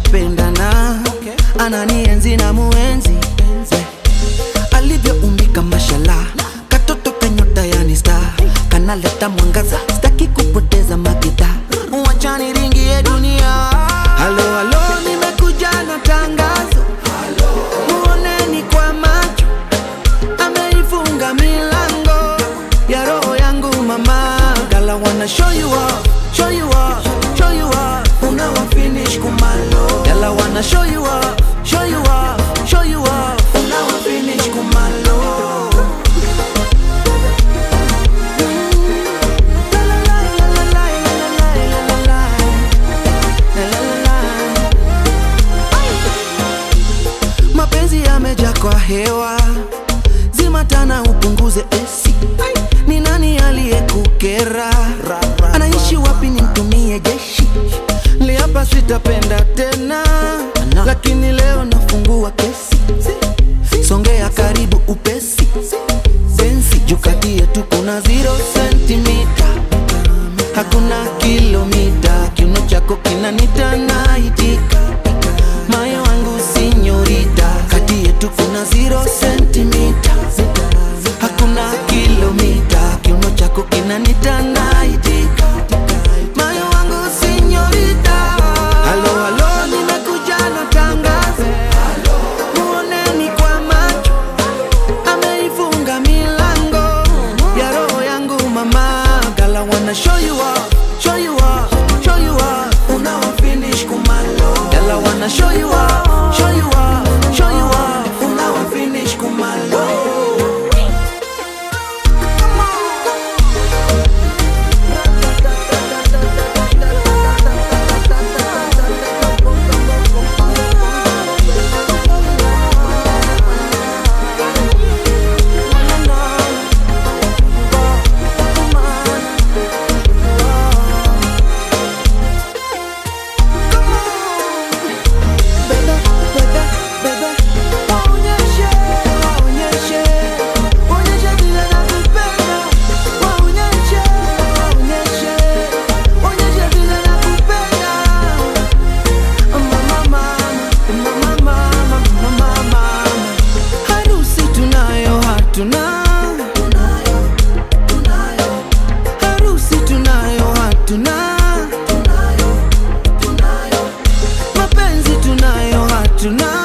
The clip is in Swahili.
tunapendana ananienzi na muenzi alivyoumbika mashala katoto kanyota yani star kanaleta mwangaza staki kupoteza makita wachani ringie dunia halo halo nimekuja na tangazo muoneni kwa macho ameifunga milango ya roho yangu mama gala wanna show you off show you off show you off unawa finish kumalo gala wanna show you off show you off show you off unawa finish kumalo La, la, la, la, la, la, la, la, la, la. La, la, la, la. mapenzi yameja kwa hewa zimatana upunguze esi ni nani aliyekukera anaishi wapi nimtumie jeshi liapa sitapenda tena lakini leo nafungua kesi songea karibu upesi sensi jukati yetu kuna zero sentimita hakuna kilomita kiuno chako kinanita naitika moyo wangu sinyorita kati yetu kuna zero sentimita hakuna kilomita kiuno chako kinanita naitika moyo wangu sinyorita halo halo nimekuja na tangazo muoneni kwa macho ameifunga milango ya roho yangu mama gala wanna show you off show you off show you off unawa finish kumalo gala wanna show you off show you off show you off unawa finish kumalo Bebe, bebe, bebe, waonyeshe, waonyeshe, waonyeshe vile nakupenda. Waonyeshe, waonyeshe, waonyeshe vile nakupenda. Mama, mama, mama, mama, mama, mama. Harusi tunayo hatuna harusi tunayo hatuna mapenzi tunayo hatuna